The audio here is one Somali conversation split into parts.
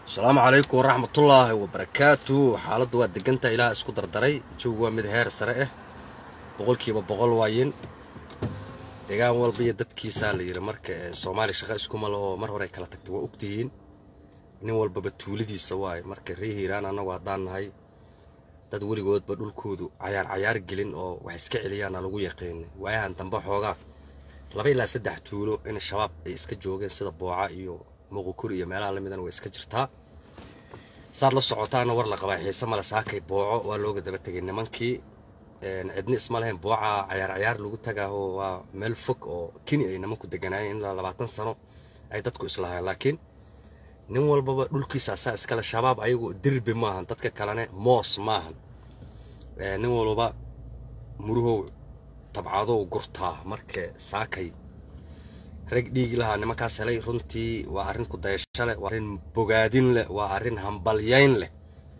asalaamu calaykum waraxmatullaahi wabarakaatu xaaladdu waa degantaha ilaah isku dardaray jawigu waa mid heer sare ah boqolkiiba boqol waayin deegaan walba iyo dadkiisaa la yidhi marka soomaaliya shaqa iskuma lahoo mar hore kala tagtay waa ogtihiin nin walbaba tuuladiisa waaye marka ree hiiraan annagu haddaan nahay dad weligoodba dhulkoodu cayaar cayaar gelin oo wax iska celiyaana lagu yaqiinay waayahan dambe xoogaa laba ilaa saddex tuulo in shabaab ay iska joogeen sida booca iyo muqukuri iyo meelaha lamidana way iska jirtaa saad la socotaana war la qabaa xiise male saakay booco waa looga daba tegay nimankii cidni isma lahayn booca cayaar cayaar lagu tagaaho waa meel fog oo keni ay nimanku deganaayeen ilaa labaatan sano ay dadku islahayn laakiin nin walbaba dhulkiisa asaa iskale shabaab ayagu dirbi maahan dadka kalene moos maahan nin walbaba muruhow tabcadow gurtaa marka saakay rag dhiigi lahaa nimankaas helay runtii waa arrin kudayasho leh waa arrin bogaadin leh waa arrin hambalyayn leh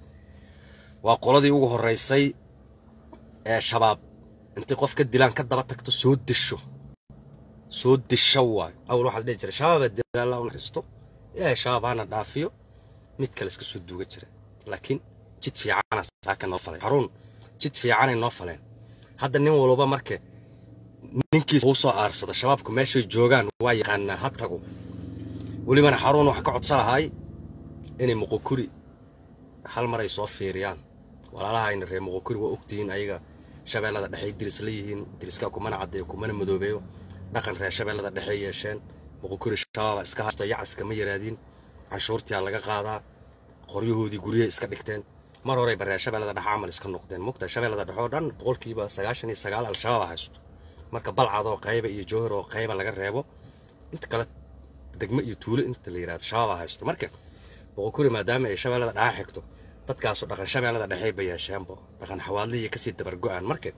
waa qoladii ugu horraysay ee shabaab intay qof ka dilaan ka daba tagto soo disho soo disho waayo awal waxaa la dhihi jiray shabaabaa dila allah u naxariisto ilaahay shabaab hana dhaafiyo mid kale iska soo duuga jira laakiin jid fiicana saaka noo faleen haruun jid fiicanay noo faleen hadda nin walba marka ninkiisa uu soo aarsado shabaabku meeshay joogaan waa yaqaanaa ha tago welibana xaruun wax ka codsa lahaay inay muqukuri hal mar ay soo fiiriyaan walaalahayna reer muqukuri waa ogtihiin ayaga shabeellada dhexey diris la yihiin diriskaa kumana caddeeyo kumana madoobeeyo dhaqan reer shabeellada dhexey yeesheen muqukuri shabaaba iska haysto yacaska ma yaraadiin canshuurtiyaa laga qaadaa qoryahoodii guryahay iska dhigteen mar horeyba reer shabeellada dhexe camal iska noqdeen mugta shabeellada dhexe oo dhan boqolkiiba sagaashan iyo sagaal al-shabaab haysto marka balcad oo qayba iyo jowhar oo qayba laga reebo inta kale degmo iyo tuulo inta la yidhahdo shabaaba haysto marka boqokuri maadaama ay shabeellada dhexe xigto dadkaasu dhaqan shabeellada dhexe ba yeesheenbo dhaqan xawaadliya kasii dabargo-aan marka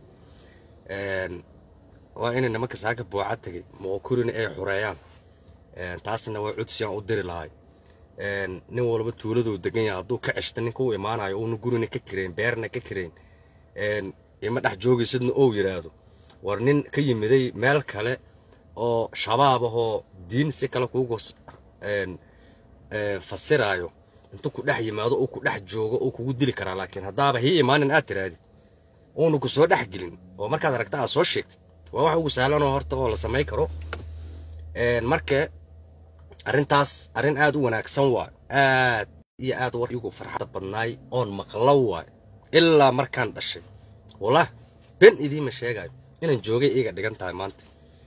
waa inay nimanka saaka booca tegay boqokurina ay xureeyaan taasna waa cudsiyaan u diri lahay nin walba tuuladuu degan yahay hadduu ka ceshta ninka u imaanayo uuna gurina ka kirayn beerna ka kirayn ima dhex joogaysidna ou yidhaahdo war nin ka yimiday meel kale oo shabaab ahoo diin si kale kuugu fasiraayo intuu ku dhex yimaado uu ku dhex joogo uu kugu dili karaa laakiin haddaaba hii imaanin aad tiraadid uuna ku soo dhex gelin oo markaad aragta aad soo sheegtid waa wax ugu sahlanoo horta oo la samayn karo marka arrintaas arrin aad u wanaagsan waay aad iyo aad war igu farxada badnaay oon maqlo waay ilaa markaan dhashay wallah ben idiima sheegayo inaan joogay iyaga dhigan tahay maanta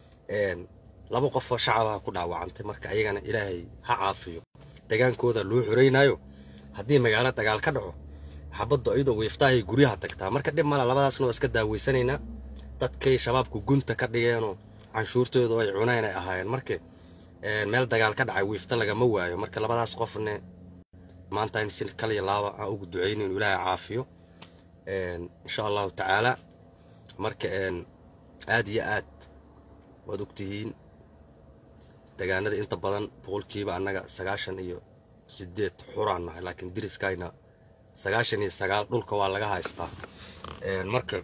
laba qofoo shacabaha ku dhaawacantay marka ayagana ilaahay ha caafiyo degaankooda loo xoraynayo haddii magaalo dagaal ka dhaco xabaddu iyadoo wiiftahay guryaha tagtaa marka dhib mala labadaasna waa iska daaweysanaynaa dadkay shabaabku gunta ka dhigeenoo canshuurtooda ay cuneen ay ahaayeen marka meel dagaal ka dhacay wiifta lagama waayo marka labadaas qofne maanta in si kaliya laaba aan ugu ducayno inuu ilaahay caafiyo insha allahu tacaala marka aad iyo aad waad ogtihiin degaanada inta badan boqolkiiba annaga sagaashan iyo sideed xuraan nahay laakiin diriskayna sagaashan iyo sagaal dhulka waa laga haystaa marka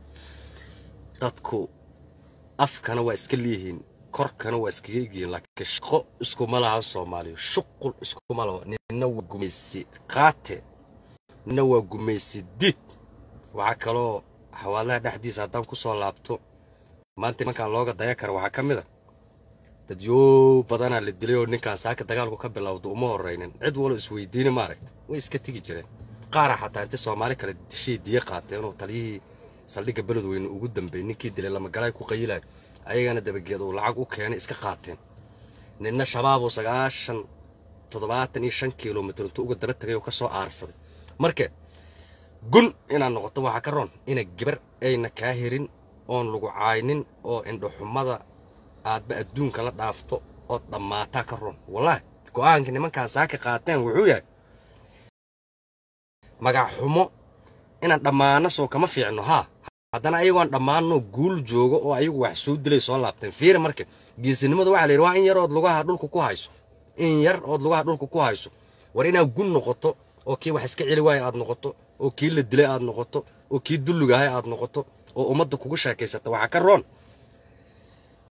dadku afkana waa iska leeyihiin korkana waa iskaga egiyiin laakiin shaqo iskuma lahan soomaaliya shuqul iskuma laho nina waa gumaysi qaate nina waa gumaysi diid waxaa kaloo xawaalaha dhexdiisa haddaan ku soo laabto maanta nimankaan looga daya kara waxaa ka mid a dadyoo badanaa la dilay oo ninkaan saaka dagaalku ka bilowda uma horraynin cid walo isweydiini maaragta way iska tegi jireen qaara xataa intii soomaali kale dishay diye qaateenoo taliyihii saldhigga beledweyne ugu dambeeyey ninkii dilay lamagalaay ku qayilayo ayagana dabageed uu lacag u keenay iska qaateen ninna shabaabuu sagaashan toddobaatan iyo shan kilomitr intuu uga daba tagay oo ka soo aarsaday marka gun inaad noqoto waxaa ka roon ina gabar ayna kaa herin oon lagu caaynin oo indhoxumada aadba adduunka la dhaafto ood dhammaataa ka roon wallaahi go'aanka nimankaan saaka qaateen wuxuu yahay magac xumo inaan dhammaano soo kama fiicno haa haddana ayagoon dhammaanno guul joogo oo ayagu wax soo dilay soo laabteen fiiri marka geesinimada waxaa la yidhi waa in yar ood lugaha dhulka ku hayso in yar ood lugaha dhulka ku hayso war inaad gun noqoto oo kii wax iska celi waaya aad noqoto oo kii la dilay aad noqoto oo kii dulligahay aad noqoto oo ummadda kugu sheekaysata waxaa ka roon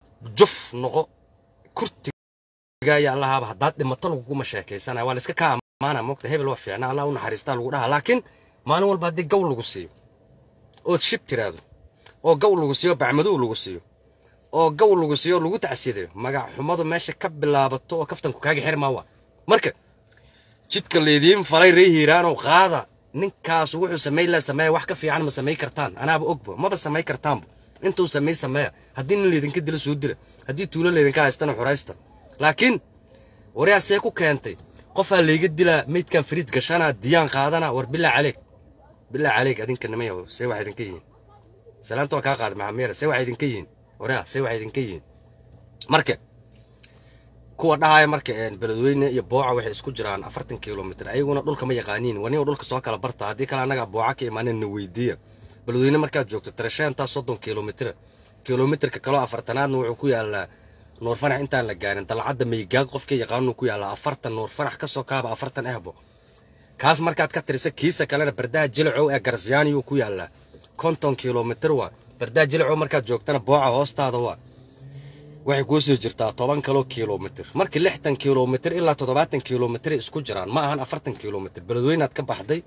juf noqo kurtigaya allahaaba haddaad dhimato laguguma sheekaysanaya waa la iska kaa maana mogta hebel waa fiicna allah u naxariistaa lagu dhahaa laakiin maalin walba haddii gaw lagu siiyo ood shib tiraado oo gaw lagu siiyo bacmadow lagu siiyo oo gaw lagu siiyo lagu tacsidayo magac xumadu meesha ka bilaabato oo kaftanku kaaga xir maa waa marka jidka laydiin falay ree hiiraanow qaada ninkaas wuxuu samayn laa sameeya wax ka fiican ma samayn kartaan anaaba ogba maba samayn kartaanba intuu samay sameeya haddii nin laydinka dila soo dila haddii tuulo laydinka haystana xuraysta laakiin waryaa see ku keentay qofaa layga dilaa meydkan fariid gashanaa diyaan qaadana war bilaa caleeg bilaa caleeg adinka nimayaw see wax idinka yihiin salaanta waa kaa qaada maxameera see wax idinka yihiin waryaa see wax idinka yihiin marka kuwa dhahaya marka beledweyne iyo booca waxay isku jiraan afartan kilomitr ayaguna dhulka ma yaqaaniin waniba dhulka soo kala barta haddii kale annaga booca ka imaaneen na weydiiya beledweyne markaad joogto tirasheenta soddon kilomitr kilomitrka kaloo afartanaadna wuxuu ku yaalaa nuur fanax intaan la gaarin dalcadda maygaag qofka yaqaanuu ku yaallaa afartan nuur fanax ka soo kaaba afartan ehbo kaas markaad ka tirisa kiisa kalena bardaha jilicow ee garsyaaniyuu ku yaallaa konton kilomitr waa bardaha jilicow markaad joogtana booca hoostaada waa waxay kuu soo jirtaa toban kaloo kilomitr markii lixdan kilomitr ilaa toddobaatan kilomitr isku jiraan ma ahan afartan kilomitr beledweynaad ka baxday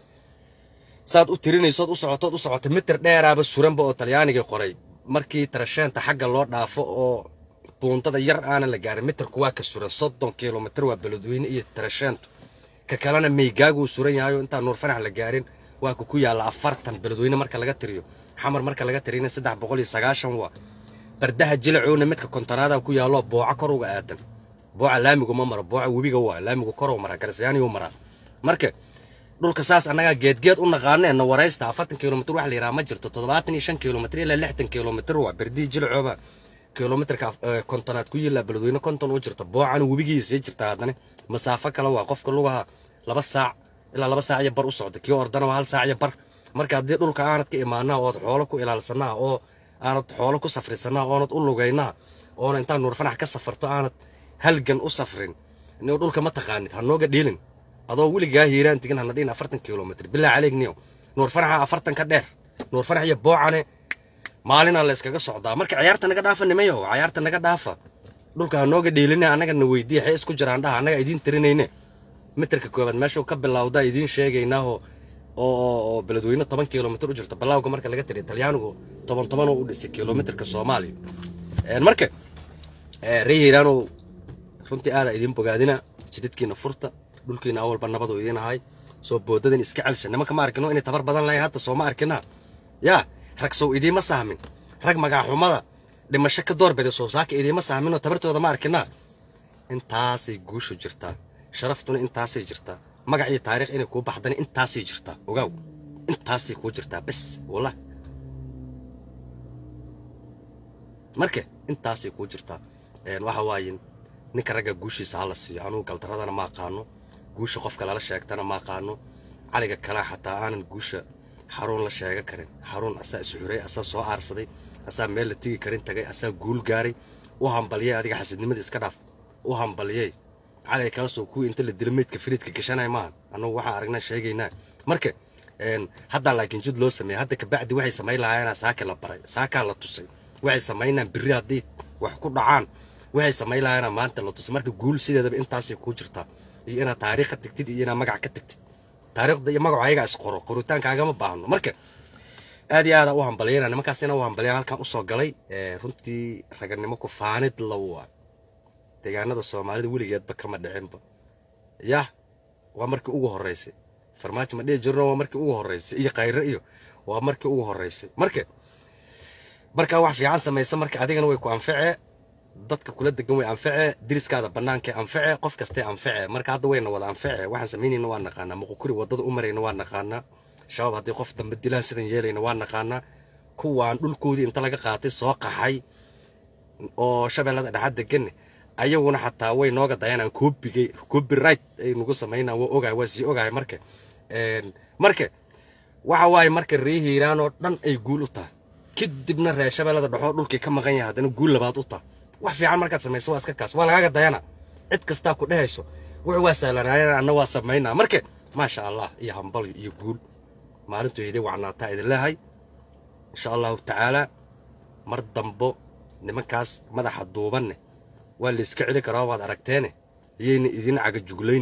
saad u tirinaysood u socotood u socota mitir dheeraaba suranba oo talyaanigii qoray markii tarasheenta xagga loo dhaafo oo buuntada yar aanan la gaarin mitirku waa ka suran soddon kilomitr waa beledweyne iyo tarasheentu ka kalena maygaaguu suran yahayo intaan nuur fanax la gaarin waa ku ku yaalla afartan beledweyne marka laga tiriyo xamar marka laga tiriyana saddex boqol iyo sagaashan waa bardaha jilacowna midka kontonaada ku yaallo booca kor uga aadan booca laamigu ma maro booca webiga waa laamigu koruu maraa garsyaaniyuu maraa marka dhulka saas annagaa geedgeed u naqaana na waraysta afartan kilomitr wax la yidhaha ma jirto toddobaatan iyo shan kilomitr ilaa lixdan kilomitr waa berdihii jilacooba kilomitrka kontonaad ku yillaa beledweyne konton u jirta boocana webigii sii jirta haddana masaafo kale waa qofka lugaha laba saac ilaa laba saac iyo bar u socda kii ordana waa hal saac iyo bar marka haddii dhulka aanad ka imaanaa ood xoolo ku ilaalsanaa oo aanad xoolo ku safrisanaa oonad u lugaynaa oona intaan nuur fanax ka safarto aanad halgan u safrin niw dhulka ma taqaanid ha nooga dhiilin adoo weligaa hiiraan tigin hana dhihin afartan kilomitr bilaa caleeg niyow nuur fanaxa afartan ka dheer nuur fanax iyo boocane maalinaa la yskaga socdaa marka ciyaarta naga dhaafa nimayo ciyaarta naga dhaafa dhulka ha nooga dhiiline annaga na weydiiya xee isku jiraan dhaha annaga idiin tirinayne mitirka koobaad meeshuu ka bilowdaa idiin sheegaynaaho oo beledweyne toban kilomitr u jirto balaawga marka laga tiriya talyaanigu toban toban u dhisay kilomitrka soomaaliya marka ree hiiraanow runtii aada idiin bogaadina jidadkiina furta dhulkiina awalba nabadu idiin ahay soo boodadan iska celsha nimanka ma arkino inay tabar badan lahayn hadda soo ma arkina yaa rag sow idiima sahmin rag magaxumada dhimasho ka doorbida soo saaka idiima sahminoo tabartooda ma arkinaa intaasay guushu jirtaa sharaftuna intaasay jirtaa magac iyo taariikh inay kuu baxdana intaasay jirtaa ogaaw intaasay kuu jirtaa bes wallah marka intaasay kuu jirtaa waxa waaye ninka ragga guushiisa hala siiyo anugu galdaradana ma aqaano guusha qofka lala sheegtana ma aqaano caliga kalea xataa aanan guusha xaruun la sheega karin xaruun asaa isxuray asaa soo aarsaday asaa meel la tigi karin tagay asaa guul gaaray u hambaliyey adiga xasidnimada iska dhaaf u hambaliyey caliga kala soo kuwii inta la dilo meydka firiidka gashanay maaha annagu waxaan aragnaa sheegaynaa marka haddaa laakiin jid loo sameeyey hadda kabacdi waxay samayn lahaayeenaa saaka la baray saakaa la tusay waxay samaynaan birri haddii wax ku dhacaan waxay samayn lahaayeenaa maanta la tusay marka guul sideedaba intaasay kuu jirtaa iyo inaad taariikh ka tagtid iyo inaad magac ka tagtid taariikhda iyo magacu ayagaa isqoro qoritaankaagama baahno marka aad iyo aada u hambaliyana nimankaas ina u hambaliyana halkan usoo galay runtii raganimo ku faanid lawa deegaanada soomaalida weligeedba kama dhicinba yah waa markii ugu horreysay farmaajo ma dhihi jirno waa markii ugu horreysay iyo khayre iyo waa markii ugu horreysay marka markaa wax fiican samaysa marka adigana way ku anfacee dadka kula degan way anfacee diriskaada bannaanka anfacee qof kastay anfacee marka hadda wayna wada anfacee waxaan samaynayna waa naqaanaa muqukuri waddada u marayna waa naqaanaa shabaab haddii qof dambe dilaan sidan yeelayna waa naqaanaa kuwaan dhulkoodii inta laga qaatay soo qaxay oo shabeellada dhexad deganne ayaguna xataa way nooga dayanaan koobigay copyright ay nagu samaynaan waa ogahay waa sii ogahay marka marka waxa waaye marka ree hiiraan oo dhan ay guul u tahay kadibna reer shabeellada dhexoo dhulkii ka maqan yahay haddana guul labaad u tahay wax fiican markaad samayso waa iska kaas waa lagaaga dayana cid kastaa ku dhehayso wuxuu waa sahlanaayeen anna waa samaynaa marka maasha allah iyo hambal iyo guul maalintu idin wacnaataa idin leehay insha allahu tacaalaa mar dambo nimankaas madaxa duubanne waa layska celi karaa waad aragteene iyayna idin cagajuglaynin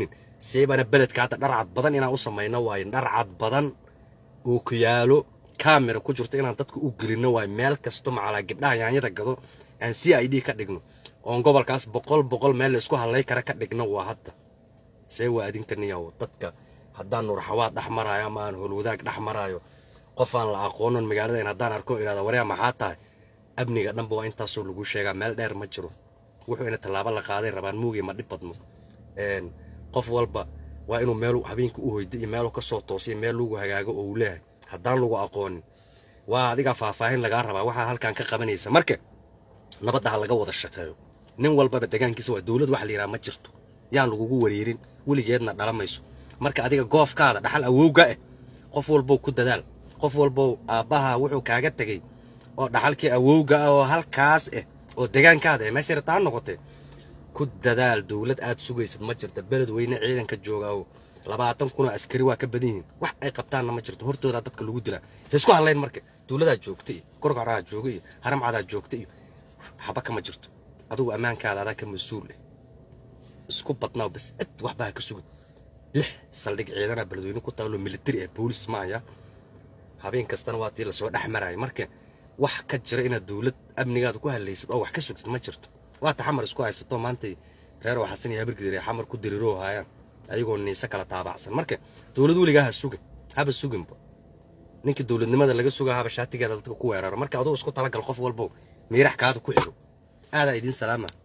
seebana beledka hadda dharcad badan inaan u samayno waayo dharcad badan oo ku yaalo kamera ku jirto inaan dadka u gelino waayo meel kasto macalaa gabdhaha yaanyada gado aan c i d ka dhigno oon gobolkaas boqol boqol meel la isku hadlay kara ka dhigno waa hadda see waa adinka niyaw dadka haddaan nuurxawaad dhex maraayo ama aan holwadaag dhex maraayo qof aan la aqoonon magaaladayn haddaan arko idhahda waryaa maxaa tahay amniga dhanba waa intaasoo lagu sheegaa meel dheer ma jiro wuxuu ina tallaabo la qaaday rabaan muugi ma dhib badno qof walba waa inuu meel habeenka u hoydo iyo meelu kasoo toosiyo meel lagu hagaago oo uu leeyahay haddaan lagu aqoonin waa adiga faahfaahin lagaa rabaa waxaa halkan ka qabanaysa marka nabadda ha laga wada shaqeeyo nin walbaba degaankiisa waa dowlad waxa la yidhaha ma jirto yaan lagugu wareerin weligeedna dhalamayso marka adiga goofkaada dhaxal awowga ah qof walbow ku dadaal qof walbow aabbaha wuxuu kaaga tegey oo dhaxalkii awowga ah oo halkaas ah oo degaankaada ah meesha rabta ha noqotee ku dadaal dowlad aad sugaysad ma jirta beled weyne ciidanka jooga oo labaatan kunoo askari waa ka badan yihiin wax ay qabtaanna ma jirto hortoodaa dadka lagu dilaa ha isku hadlayn marka dowladaa joogta iyo gorgoraa jooga iyo haramcadaa joogta iyo waxba kama jirto adugu ammaankaada adaa ka mas-uul ah isku badnaa bas cid waxba ha ka sugin lix saldhig ciidana beledweyne ku taalo militari ah boolis ma aya habeen kastana waa tii lasoo dhex maraayo marka wax ka jira inaad dowlad amnigaada ku hadlaysad oo wax ka sugtid ma jirto waata xamar isku haysato maantay reer oo xasan iyo habargidir ay xamar ku diriroo haayaan ayagoo niise kala taabacsan marka dowlad weligaa ha sugin haba suginba ninkii dowladnimada laga sugaa haba shaatigeeda dadka ku weeraro marka adugu isku talagal qof walbo miirax kaada ku xiro aadaa idiin salaama